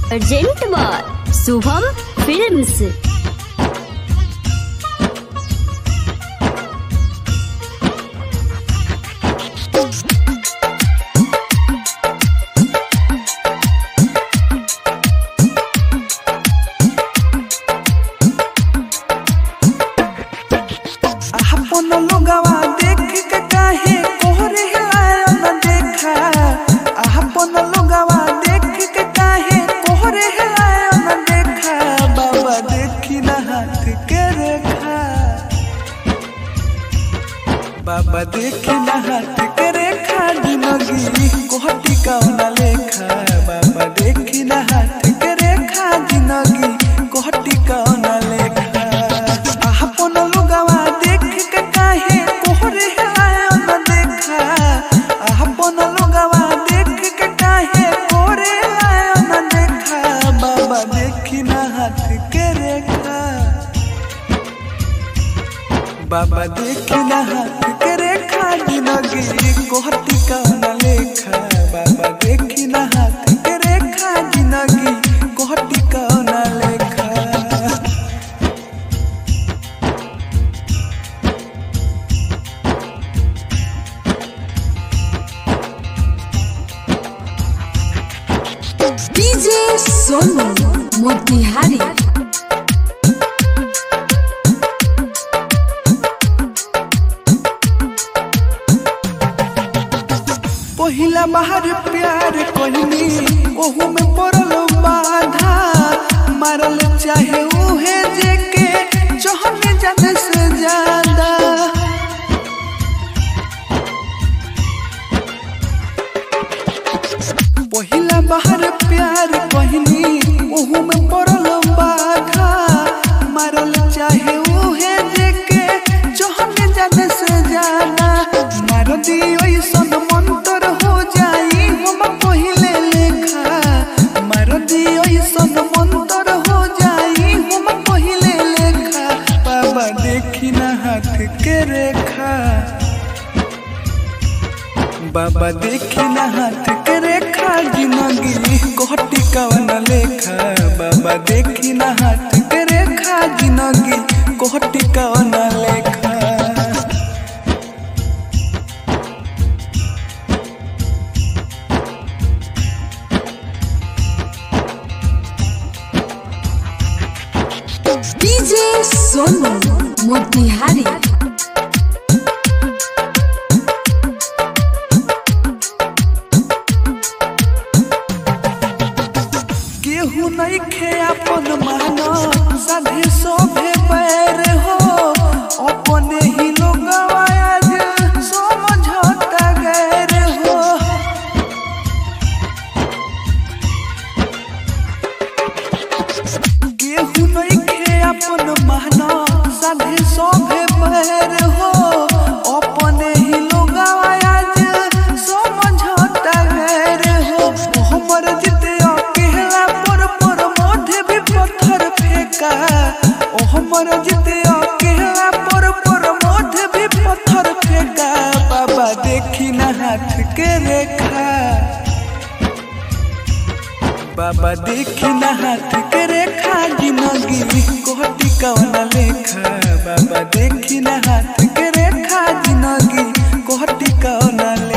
urgent बार Shubham films अपन लोगवा देख के काहे कोहरे आया न देखा अपन लोगवा देख के काहे कोहरे आया न देखा बाबा देखी न हाथ के रेखा बाबा देखी न हाथ के रेखा जिंदगी कोहटी कौन लेखा बाबा देखी न हाथ के रेखा जिंदगी कोहटी कौन लेखा अपन लोगवा देख के काहे कोहरे आया न देखा अपन लोगवा देख के काहे कोहरे आया न देखा बाबा देखी न हाथ के रेखा बाबा देखी न हाथ के रेखा जिंदगी कोहती कौन लेखा बाबा देखी न हाथ के रेखा जिंदगी कोहती कौन लेखा डीजे सोनू मोतिहारी पहिला बाहर प्यार कहनी ओहू में पड़ल बाधा मारल चाहे उहे जेके चहने जाने से ज्यादा पहिला बाहर प्यार कहनी ओहू में पड़ल बाधा मारल चाहे उहे जेके चहने जाने से ज्यादा मार दी ऐसन मंतर हो जाई हम पहिले लेखा मार दी ऐसन मंतर हो जाई हम पहिले लेखा बाबा देखी ना हाथ के रेखा बाबा देखी ना हाथ के रेखा जिंदगी कोहटी कवन लेखा बाबा देखी ना हाथ के रेखा जिंदगी कोहटी कवन लेखा डीजे सोनू मोतिहारी केहू नहीं खे अपन मानो साधे सोभे पैर हो अपने ही लोग आज समझौता गैर हो केहू नहीं खे अपन मानो साधे सोभे पैर हो अपने ही लोग आज समझौता गैर हो हमर जिते अकेला पर पर मोढे भी पत्थर फेंका ओ हमर जिते अकेला पर पर मोढे भी पत्थर फेंका बाबा देखी ना हाथ के रेखा बाबा देखी ना हाथ के रेखा जिंदगी कोहटी कौन लेखा बाबा देखी ना हाथ के रेखा जिंदगी कोहटी कौन